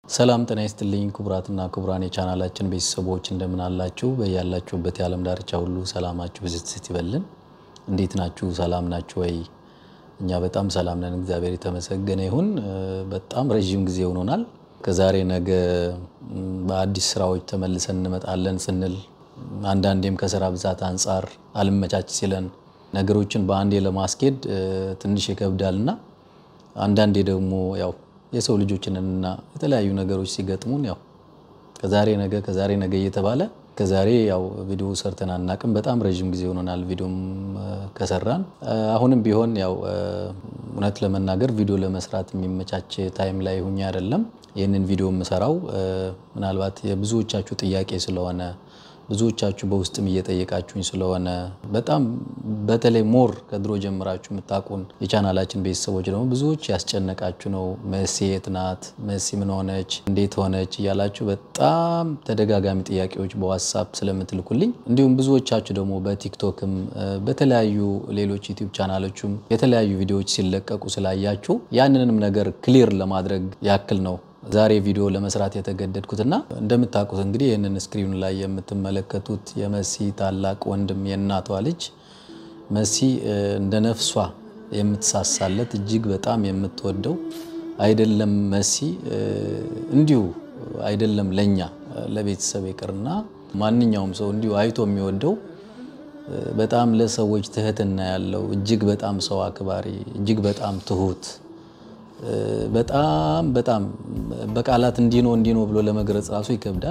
ሰላም ጤና ይስጥልኝ ክቡራትና ክቡራን የቻናላችን ቤተሰቦች እንደምን አላችሁ? በያላችሁበት የዓለም ዳርቻ ሁሉ ሰላማችሁ ብዝት ይበልን። እንዴት ናችሁ? ሰላም ናችሁ ወይ? እኛ በጣም ሰላም ነን፣ እግዚአብሔር የተመሰገነ ይሁን። በጣም ረዥም ጊዜ ሆኖናል። ከዛሬ ነገ በአዲስ ስራዎች ተመልሰን እንመጣለን ስንል አንዳንዴም ከስራ ብዛት አንጻር አልመቻች ሲለን ነገሮችን በአንዴ ለማስኬድ ትንሽ ይከብዳልና አንዳንዴ ደግሞ ያው የሰው ልጆችንና የተለያዩ ነገሮች ሲገጥሙን ያው ከዛሬ ነገ ከዛሬ ነገ እየተባለ ከዛሬ ያው ቪዲዮ ሰርተን አናቅም። በጣም ረዥም ጊዜ ሆኖናል ቪዲዮም ከሰራን። አሁንም ቢሆን ያው እውነት ለመናገር ቪዲዮ ለመስራት የሚመቻች ታይም ላይ ሁኜ አይደለም ይህንን ቪዲዮ የምሰራው ምናልባት የብዙዎቻችሁ ጥያቄ ስለሆነ ብዙዎቻችሁ በውስጥም እየጠየቃችሁኝ ስለሆነ በጣም በተለይ ሞር ከድሮ ጀምራችሁ የምታውቁን የቻናላችን ቤተሰቦች ደግሞ ብዙዎች ያስጨነቃችሁ ነው። መሲ የት ናት? መሲ ምን ሆነች? እንዴት ሆነች? እያላችሁ በጣም ተደጋጋሚ ጥያቄዎች በዋትሳፕ ስለምትልኩልኝ እንዲሁም ብዙዎቻችሁ ደግሞ በቲክቶክም በተለያዩ ሌሎች ዩቲዩብ ቻናሎችም የተለያዩ ቪዲዮዎች ሲለቀቁ ስላያችሁ ያንንም ነገር ክሊር ለማድረግ ያክል ነው ዛሬ ቪዲዮ ለመስራት የተገደድኩትና እንደምታውቁት እንግዲህ ይህንን ስክሪኑ ላይ የምትመለከቱት የመሲ ታላቅ ወንድም የእናቷ ልጅ መሲ እንደ ነፍሷ የምትሳሳለት እጅግ በጣም የምትወደው አይደለም መሲ እንዲሁ አይደለም ለኛ ለቤተሰብ ይቅርና ማንኛውም ሰው እንዲሁ አይቶ የሚወደው በጣም ለሰዎች ትህትና ያለው እጅግ በጣም ሰው አክባሪ እጅግ በጣም ትሁት በጣም በጣም በቃላት እንዲህ ነው እንዲህ ነው ብሎ ለመግለጽ ራሱ ይከብዳል።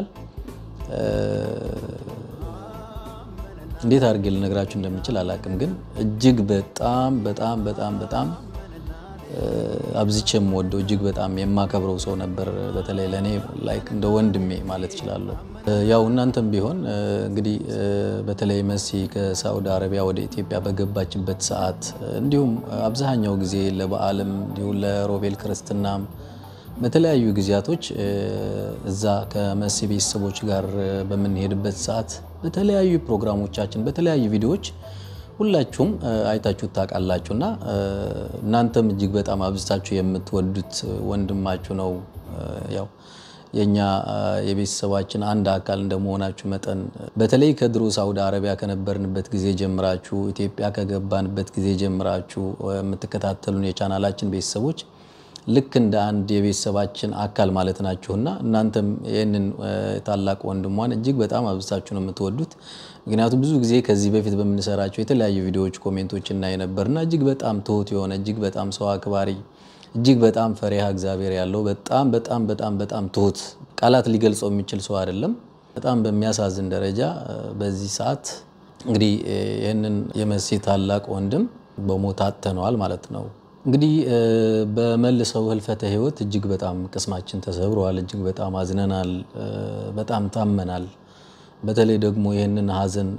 እንዴት አድርጌ ልነግራችሁ እንደምችል አላቅም፣ ግን እጅግ በጣም በጣም በጣም በጣም አብዝቼ የምወደው እጅግ በጣም የማከብረው ሰው ነበር። በተለይ ለእኔ ላይክ እንደ ወንድሜ ማለት እችላለሁ። ያው እናንተም ቢሆን እንግዲህ በተለይ መሲ ከሳዑዲ አረቢያ ወደ ኢትዮጵያ በገባችበት ሰዓት እንዲሁም አብዛኛው ጊዜ ለበዓልም እንዲሁም ለሮቤል ክርስትናም በተለያዩ ጊዜያቶች እዛ ከመሲ ቤተሰቦች ጋር በምንሄድበት ሰዓት በተለያዩ ፕሮግራሞቻችን በተለያዩ ቪዲዮዎች ሁላችሁም አይታችሁ ታውቃላችሁ እና እናንተም እጅግ በጣም አብዝታችሁ የምትወዱት ወንድማችሁ ነው። ያው የኛ የቤተሰባችን አንድ አካል እንደመሆናችሁ መጠን በተለይ ከድሮ ሳውዲ አረቢያ ከነበርንበት ጊዜ ጀምራችሁ ኢትዮጵያ ከገባንበት ጊዜ ጀምራችሁ የምትከታተሉን የቻናላችን ቤተሰቦች ልክ እንደ አንድ የቤተሰባችን አካል ማለት ናችሁና እናንተም ይህንን ታላቅ ወንድሟን እጅግ በጣም አብዝታችሁ ነው የምትወዱት። ምክንያቱም ብዙ ጊዜ ከዚህ በፊት በምንሰራቸው የተለያዩ ቪዲዮዎች ኮሜንቶች እናይ ነበርና እጅግ በጣም ትሁት የሆነ እጅግ በጣም ሰው አክባሪ እጅግ በጣም ፈሪሃ እግዚአብሔር ያለው በጣም በጣም በጣም በጣም ትሁት ቃላት ሊገልጸው የሚችል ሰው አይደለም። በጣም በሚያሳዝን ደረጃ በዚህ ሰዓት እንግዲህ ይህንን የመሲ ታላቅ ወንድም በሞት አጥተነዋል ማለት ነው። እንግዲህ በመልሰው ህልፈተ ህይወት እጅግ በጣም ቅስማችን ተሰብረዋል። እጅግ በጣም አዝነናል። በጣም ታመናል። በተለይ ደግሞ ይህንን ሀዘን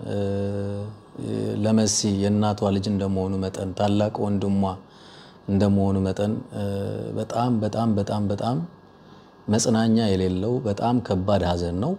ለመሲ የእናቷ ልጅ እንደመሆኑ መጠን ታላቅ ወንድሟ እንደመሆኑ መጠን በጣም በጣም በጣም በጣም መጽናኛ የሌለው በጣም ከባድ ሀዘን ነው።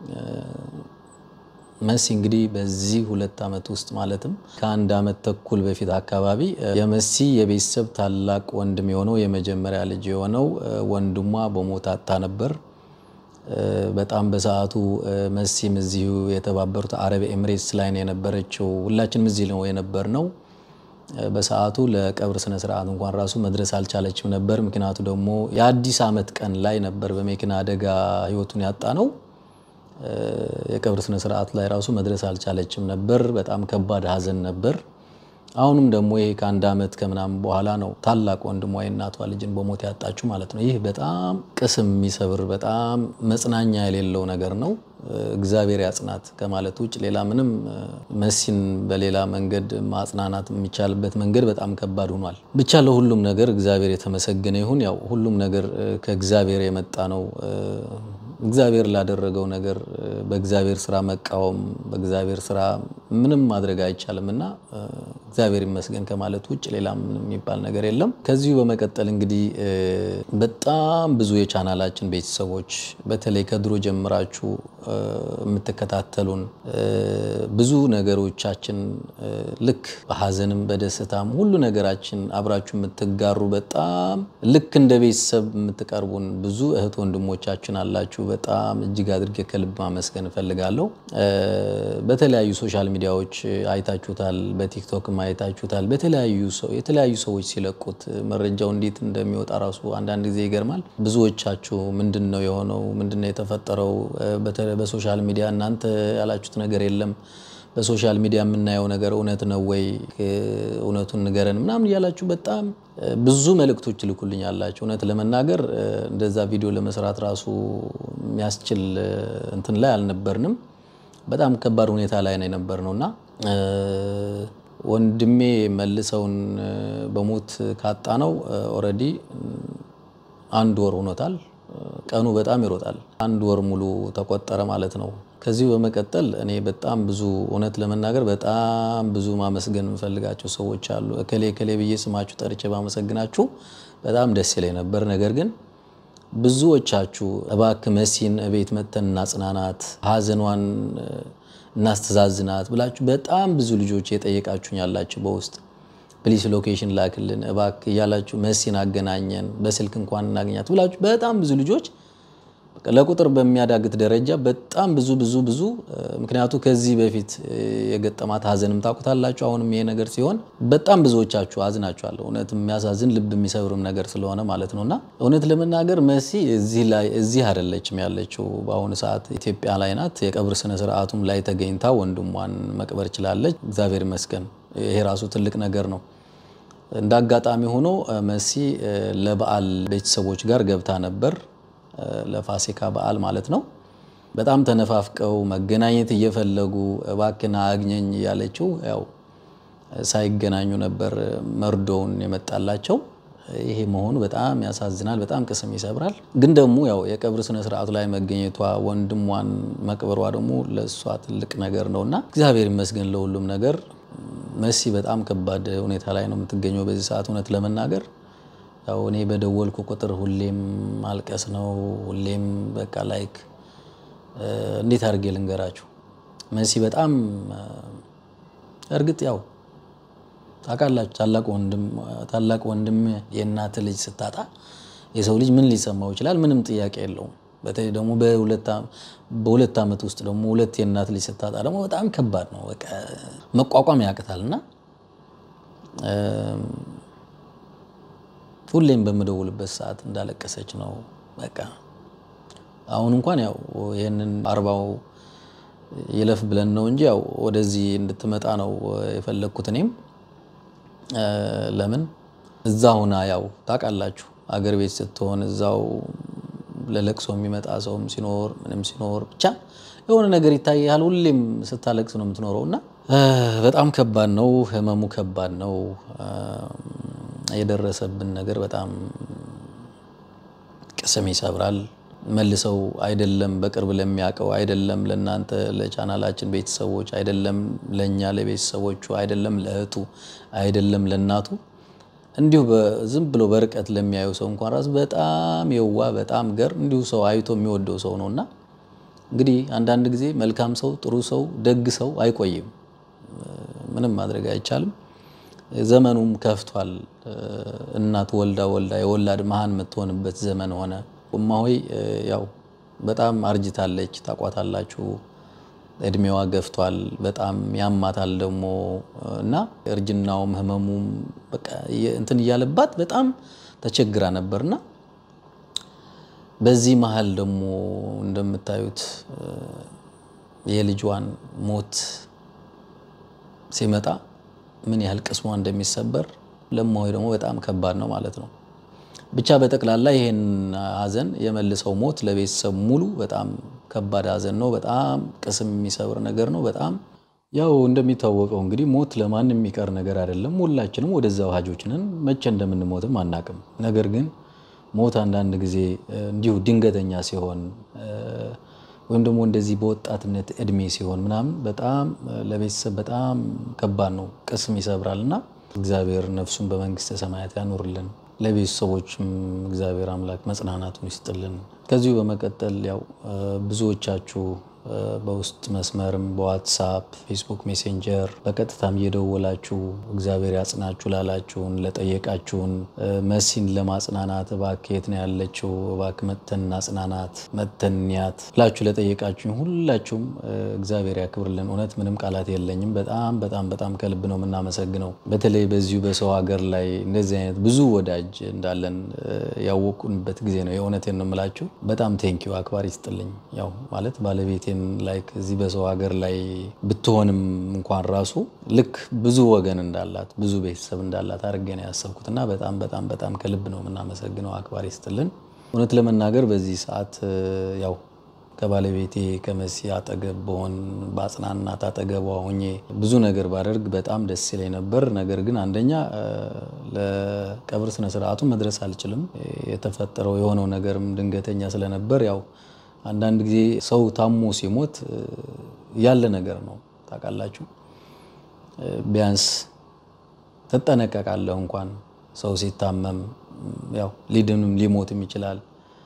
መሲ እንግዲህ በዚህ ሁለት ዓመት ውስጥ ማለትም ከአንድ ዓመት ተኩል በፊት አካባቢ የመሲ የቤተሰብ ታላቅ ወንድም የሆነው የመጀመሪያ ልጅ የሆነው ወንድሟ በሞት አጥታ ነበር። በጣም በሰዓቱ መሲም እዚሁ የተባበሩት አረብ ኤምሬትስ ላይ ነው የነበረችው። ሁላችንም እዚህ ነው የነበር ነው። በሰዓቱ ለቀብር ስነ ስርዓት እንኳን ራሱ መድረስ አልቻለችም ነበር። ምክንያቱ ደግሞ የአዲስ ዓመት ቀን ላይ ነበር በመኪና አደጋ ህይወቱን ያጣ ነው። የቀብር ስነ ስርዓት ላይ ራሱ መድረስ አልቻለችም ነበር። በጣም ከባድ ሀዘን ነበር። አሁንም ደግሞ ይሄ ከአንድ ዓመት ከምናምን በኋላ ነው ታላቅ ወንድሟ የእናቷ ልጅን በሞት ያጣችው ማለት ነው። ይህ በጣም ቅስም የሚሰብር በጣም መጽናኛ የሌለው ነገር ነው። እግዚአብሔር ያጽናት ከማለት ውጭ ሌላ ምንም መሲን በሌላ መንገድ ማጽናናት የሚቻልበት መንገድ በጣም ከባድ ሆኗል። ብቻ ለሁሉም ነገር እግዚአብሔር የተመሰገነ ይሁን። ያው ሁሉም ነገር ከእግዚአብሔር የመጣ ነው። እግዚአብሔር ላደረገው ነገር በእግዚአብሔር ስራ መቃወም፣ በእግዚአብሔር ስራ ምንም ማድረግ አይቻልም እና እግዚአብሔር ይመስገን ከማለት ውጭ ሌላ ምንም የሚባል ነገር የለም። ከዚሁ በመቀጠል እንግዲህ በጣም ብዙ የቻናላችን ቤተሰቦች በተለይ ከድሮ ጀምራችሁ የምትከታተሉን ብዙ ነገሮቻችን ልክ በሀዘንም በደስታም ሁሉ ነገራችን አብራችሁ የምትጋሩ በጣም ልክ እንደ ቤተሰብ የምትቀርቡን ብዙ እህት ወንድሞቻችን አላችሁ። በጣም እጅግ አድርጌ ከልብ ማመስገን እፈልጋለሁ። በተለያዩ ሶሻል ሚዲያዎች አይታችሁታል፣ በቲክቶክም አይታችሁታል። በተለያዩ ሰው የተለያዩ ሰዎች ሲለቁት መረጃው እንዴት እንደሚወጣ ራሱ አንዳንድ ጊዜ ይገርማል። ብዙዎቻችሁ ምንድን ነው የሆነው? ምንድን ነው የተፈጠረው? በተለይ በሶሻል ሚዲያ እናንተ ያላችሁት ነገር የለም በሶሻል ሚዲያ የምናየው ነገር እውነት ነው ወይ? እውነቱን ንገረን ምናምን እያላችሁ በጣም ብዙ መልእክቶች ልኩልኝ ያላችሁ። እውነት ለመናገር እንደዛ ቪዲዮ ለመስራት ራሱ የሚያስችል እንትን ላይ አልነበርንም። በጣም ከባድ ሁኔታ ላይ ነው የነበርነው እና ወንድሜ መልሰውን በሞት ካጣ ነው ኦልሬዲ አንድ ወር ሆኖታል። ቀኑ በጣም ይሮጣል። አንድ ወር ሙሉ ተቆጠረ ማለት ነው። ከዚሁ በመቀጠል እኔ በጣም ብዙ እውነት ለመናገር በጣም ብዙ ማመስገን የምፈልጋቸው ሰዎች አሉ። እከሌ እከሌ ብዬ ስማችሁ ጠርቼ ባመሰግናችሁ በጣም ደስ ይለኝ ነበር። ነገር ግን ብዙዎቻችሁ እባክህ መሲን እቤት መጥተን እናጽናናት፣ ሀዘኗን እናስተዛዝናት ብላችሁ በጣም ብዙ ልጆች የጠየቃችሁኝ ያላችሁ በውስጥ ፕሊስ ሎኬሽን ላክልን እባክህ እያላችሁ መሲን አገናኘን በስልክ እንኳን እናገኛት ብላችሁ በጣም ብዙ ልጆች ለቁጥር በሚያዳግት ደረጃ በጣም ብዙ ብዙ ብዙ ምክንያቱ ከዚህ በፊት የገጠማት ሀዘንም ታውቁታላችሁ። አሁንም ይሄ ነገር ሲሆን በጣም ብዙዎቻችሁ አዝናችኋል። እውነት የሚያሳዝን ልብ የሚሰብርም ነገር ስለሆነ ማለት ነው እና እውነት ለመናገር መሲ እዚህ አይደለችም ያለችው። በአሁኑ ሰዓት ኢትዮጵያ ላይ ናት። የቀብር ስነ ስርዓቱም ላይ ተገኝታ ወንድሟን መቅበር ችላለች። እግዚአብሔር ይመስገን። ይሄ ራሱ ትልቅ ነገር ነው። እንደ አጋጣሚ ሆኖ መሲ ለበዓል ቤተሰቦች ጋር ገብታ ነበር ለፋሲካ በዓል ማለት ነው። በጣም ተነፋፍቀው መገናኘት እየፈለጉ እባክና አግኘኝ እያለችው ያው ሳይገናኙ ነበር መርዶውን የመጣላቸው። ይሄ መሆኑ በጣም ያሳዝናል፣ በጣም ቅስም ይሰብራል። ግን ደግሞ ያው የቀብር ስነ ስርዓቱ ላይ መገኘቷ ወንድሟን መቅበሯ ደግሞ ለእሷ ትልቅ ነገር ነው እና እግዚአብሔር ይመስገን ለሁሉም ነገር። መሲ በጣም ከባድ ሁኔታ ላይ ነው የምትገኘው በዚህ ሰዓት እውነት ለመናገር ያው እኔ በደወልኩ ቁጥር ሁሌም ማልቀስ ነው። ሁሌም በቃ ላይክ እንዴት አድርጌ ልንገራችሁ መሲ በጣም እርግጥ ያው ታውቃላችሁ ታላቅ ወንድም ታላቅ ወንድም የእናት ልጅ ስታጣ የሰው ልጅ ምን ሊሰማው ይችላል? ምንም ጥያቄ የለውም። በተለይ ደግሞ በሁለት ዓመት ውስጥ ደግሞ ሁለት የእናት ልጅ ስታጣ ደግሞ በጣም ከባድ ነው። በቃ መቋቋም ያቅታል እና ሁሌም በምደውልበት ሰዓት እንዳለቀሰች ነው። በቃ አሁን እንኳን ያው ይህንን አርባው ይለፍ ብለን ነው እንጂ ያው ወደዚህ እንድትመጣ ነው የፈለግኩት። እኔም ለምን እዛ ሁና ያው ታውቃላችሁ፣ አገር ቤት ስትሆን እዛው ለለቅሶ የሚመጣ ሰውም ሲኖር ምንም ሲኖር ብቻ የሆነ ነገር ይታያል። ሁሌም ስታለቅስ ነው የምትኖረው እና በጣም ከባድ ነው። ህመሙ ከባድ ነው። የደረሰብን ነገር በጣም ቅስም ይሰብራል። መልሰው አይደለም በቅርብ ለሚያውቀው አይደለም ለእናንተ ለቻናላችን ቤተሰቦች አይደለም ለእኛ ለቤተሰቦቹ አይደለም ለእህቱ አይደለም ለእናቱ እንዲሁ ዝም ብሎ በርቀት ለሚያዩ ሰው እንኳን ራሱ በጣም የዋ በጣም ገር እንዲሁ ሰው አይቶ የሚወደው ሰው ነው እና እንግዲህ አንዳንድ ጊዜ መልካም ሰው ጥሩ ሰው ደግ ሰው አይቆይም። ምንም ማድረግ አይቻልም። ዘመኑም ከፍቷል። እናት ወልዳ ወልዳ የወላድ መሀን የምትሆንበት ዘመን ሆነ። እማሆይ ያው በጣም አርጅታለች፣ ታቋታላችሁ። እድሜዋ ገፍቷል። በጣም ያማታል ደግሞ እና እርጅናውም ህመሙም በቃ እንትን እያለባት በጣም ተቸግራ ነበርና በዚህ መሀል ደግሞ እንደምታዩት የልጇን ሞት ሲመጣ ምን ያህል ቅስሟ እንደሚሰበር ለእማሆይ ደግሞ በጣም ከባድ ነው ማለት ነው። ብቻ በጠቅላላ ይሄን ሀዘን የመልሰው ሞት ለቤተሰብ ሙሉ በጣም ከባድ ሀዘን ነው። በጣም ቅስም የሚሰብር ነገር ነው። በጣም ያው እንደሚታወቀው እንግዲህ ሞት ለማንም የሚቀር ነገር አይደለም። ሁላችንም ወደዛው ሀጆች ነን። መቼ እንደምንሞትም አናቅም። ነገር ግን ሞት አንዳንድ ጊዜ እንዲሁ ድንገተኛ ሲሆን ወይም ደግሞ እንደዚህ በወጣትነት እድሜ ሲሆን ምናምን በጣም ለቤተሰብ በጣም ከባድ ነው፣ ቅስም ይሰብራል እና እግዚአብሔር ነፍሱን በመንግስተ ሰማያት ያኖርልን። ለቤተሰቦችም እግዚአብሔር አምላክ መጽናናቱን ይስጥልን። ከዚሁ በመቀጠል ያው ብዙዎቻችሁ በውስጥ መስመርም በዋትሳፕ ፌስቡክ ሜሴንጀር በቀጥታም እየደወላችሁ እግዚአብሔር ያጽናችሁ ላላችሁን ለጠየቃችሁን መሲን ለማጽናናት እባክህ የት ነው ያለችው እባክህ መተን አጽናናት መተን እንያት ብላችሁ ለጠየቃችሁኝ ሁላችሁም እግዚአብሔር ያክብርልን። እውነት ምንም ቃላት የለኝም። በጣም በጣም በጣም ከልብ ነው የምናመሰግነው። በተለይ በዚሁ በሰው ሀገር ላይ እንደዚህ አይነት ብዙ ወዳጅ እንዳለን ያወቁንበት ጊዜ ነው። የእውነቴን ነው የምላችሁ። በጣም ቴንኪዩ አክባሪ ይስጥልኝ። ያው ማለት ባለቤቴ ላይክ እዚህ በሰው ሀገር ላይ ብትሆንም እንኳን ራሱ ልክ ብዙ ወገን እንዳላት ብዙ ቤተሰብ እንዳላት አድርጌ ነው ያሰብኩት እና በጣም በጣም በጣም ከልብ ነው የምናመሰግነው። አክባሪ ስትልን እውነት ለመናገር በዚህ ሰዓት ያው ከባለቤቴ ከመሲ አጠገብ በሆን በአጽናናት አጠገቧ ሆኜ ብዙ ነገር ባደርግ በጣም ደስ ይለኝ ነበር። ነገር ግን አንደኛ ለቀብር ስነስርዓቱ መድረስ አልችልም። የተፈጠረው የሆነው ነገርም ድንገተኛ ስለነበር ያው አንዳንድ ጊዜ ሰው ታሞ ሲሞት ያለ ነገር ነው ታውቃላችሁ። ቢያንስ ትጠነቀቃለህ። እንኳን ሰው ሲታመም ያው ሊድንም ሊሞትም ይችላል።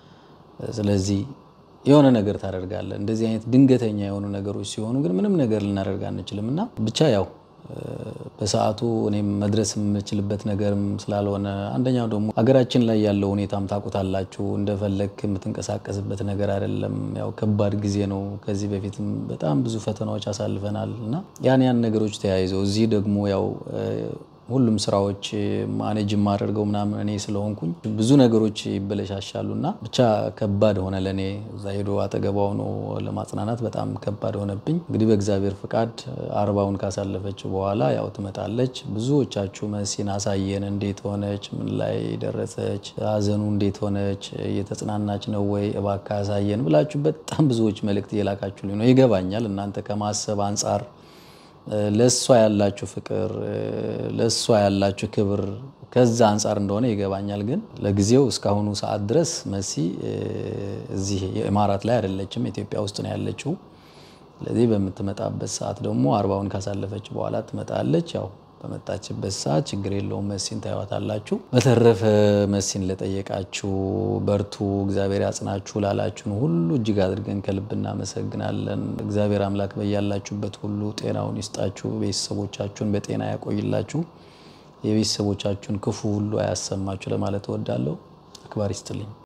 ስለዚህ የሆነ ነገር ታደርጋለህ። እንደዚህ አይነት ድንገተኛ የሆኑ ነገሮች ሲሆኑ ግን ምንም ነገር ልናደርግ አንችልም እና ብቻ ያው በሰዓቱ እኔም መድረስ የምችልበት ነገርም ስላልሆነ አንደኛው ደግሞ ሀገራችን ላይ ያለው ሁኔታም ታውቁታላችሁ። እንደፈለግ የምትንቀሳቀስበት ነገር አይደለም። ያው ከባድ ጊዜ ነው። ከዚህ በፊትም በጣም ብዙ ፈተናዎች አሳልፈናል እና ያን ያን ነገሮች ተያይዘው እዚህ ደግሞ ያው ሁሉም ስራዎች ማኔጅ የማደርገው ምናምን እኔ ስለሆንኩኝ ብዙ ነገሮች ይበለሻሻሉ እና ብቻ ከባድ ሆነ ለእኔ እዛ ሄዶ አጠገቧ ሆኖ ለማጽናናት በጣም ከባድ ሆነብኝ። እንግዲህ በእግዚአብሔር ፍቃድ አርባውን ካሳለፈች በኋላ ያው ትመጣለች። ብዙዎቻችሁ መሲን አሳየን፣ እንዴት ሆነች፣ ምን ላይ ደረሰች፣ ሀዘኑ እንዴት ሆነች፣ እየተጽናናች ነው ወይ እባክህ አሳየን ብላችሁ በጣም ብዙዎች መልእክት እየላካችሁልኝ ነው። ይገባኛል እናንተ ከማሰብ አንጻር ለእሷ ያላችሁ ፍቅር ለእሷ ያላችሁ ክብር ከዛ አንጻር እንደሆነ ይገባኛል። ግን ለጊዜው እስካሁኑ ሰዓት ድረስ መሲ እዚህ የኢማራት ላይ አይደለችም፣ ኢትዮጵያ ውስጥ ነው ያለችው። ስለዚህ በምትመጣበት ሰዓት ደግሞ አርባውን ካሳለፈች በኋላ ትመጣለች። ያው በመጣችበት ሰዓት ችግር የለውም መሲን ታዩዋታላችሁ። በተረፈ መሲን ለጠየቃችሁ በርቱ፣ እግዚአብሔር ያጽናችሁ ላላችሁን ሁሉ እጅግ አድርገን ከልብ እናመሰግናለን። እግዚአብሔር አምላክ በያላችሁበት ሁሉ ጤናውን ይስጣችሁ፣ ቤተሰቦቻችሁን በጤና ያቆይላችሁ፣ የቤተሰቦቻችሁን ክፉ ሁሉ አያሰማችሁ ለማለት እወዳለሁ። አክባሪ ይስጥልኝ።